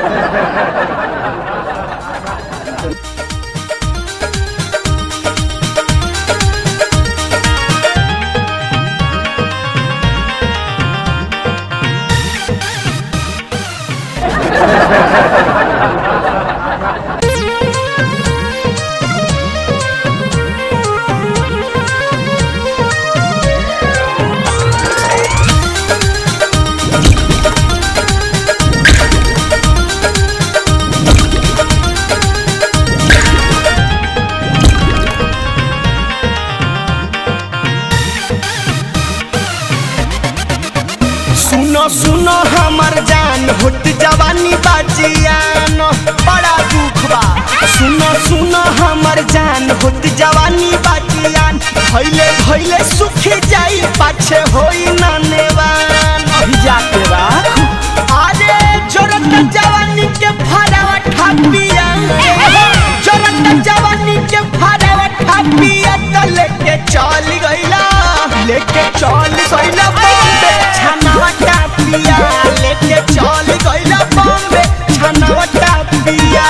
सुनो सुनो हमर जान होत जवानी बाजियान बड़ा दुख बा सुनो सुनो हमर जान होत जवानी बाजियान भइले भइले सुख जाई पाछे होई ना नेवान अभी जाके बा अरे जोरत जवानी के फरावा ठापिया जोरत जवानी के फरावा ठापिया त लेके चल गइला लेके चल गइला बॉम्बे छनावा टापिया लेके चल गइला बॉम्बे छनावा टापिया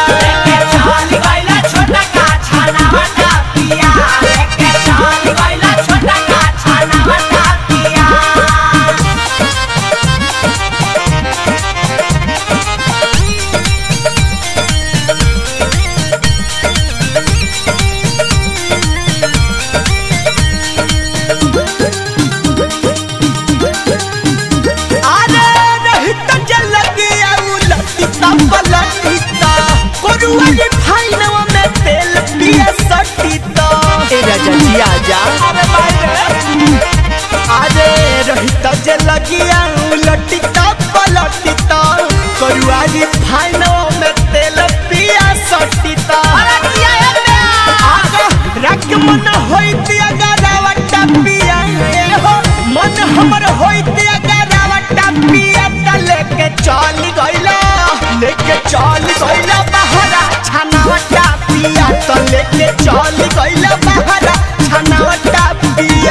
अरे रहित जल गया उलटिता पलटिता कोरुआली फाइनवा में तेल पिए सटिता ए राजा जी आजा अरे भाई अरे रहित जल गया उलटिता पलटिता कोरुआली फाइनवा में तेल पिए सटिता आगा रख मन होइत अगरावटा पिया ए हो मन हमर होइत अगरावटा पिया त लेके चल गइला लेके चल गइला बहरा छनावटा पिया त लेके चल गइला बहरा छनावटा पिया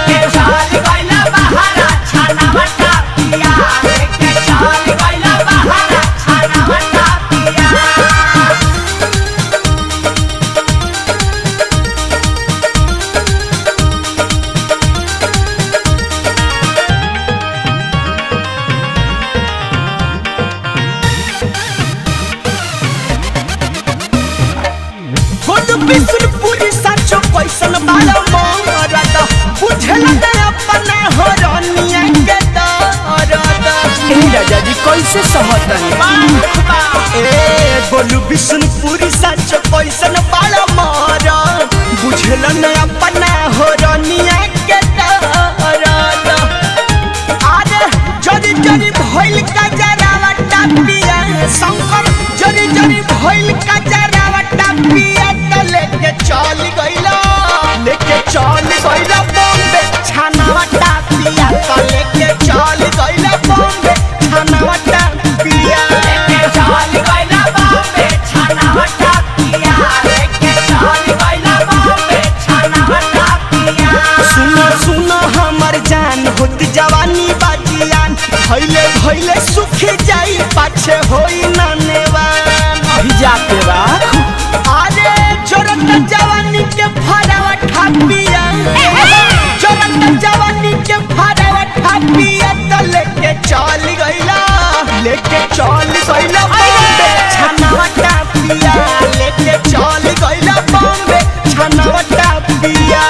खुद बिसुरपुरी साचो कैसन बालो मोरद बुझल न अपना हरनिया के दरद ए राजा जी कैसे समझतनी ए बोलू बिसुरपुरी साचो कैसन बालो मोरद बुझल न अपना हरनिया के दरद अरे जरी जरी भइल का जरावा टापिया शंकर जरी जरी भइल का जरावा टापिया त लेके चल गइला लेके चल गइला बॉम्बे छानावा टापिया त लेके चल गइला बॉम्बे छानावा टापिया सुनो सुनो हमर जान होत जवानी बाजियान भइले भइले सुख जाई पाछे होई ना नेवान अभी जाके बा अरे जोरत जवानी के फरावा ठापिया जोरत जवानी के फरावा ठापिया त लेके चल गइला लेके चल गइला बॉम्बे छनावा टापिया लेके चल गइला बॉम्बे छनावा टापिया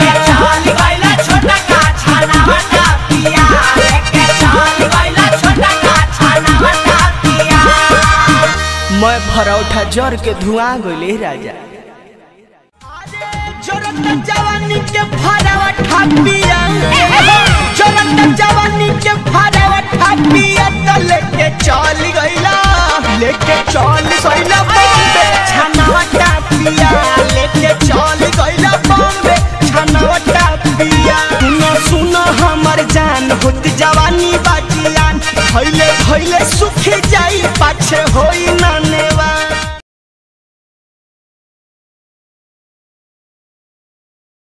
मैं भरौठा जर के धुआं गइले राजा जोरत जवानी के फरावा ठापिया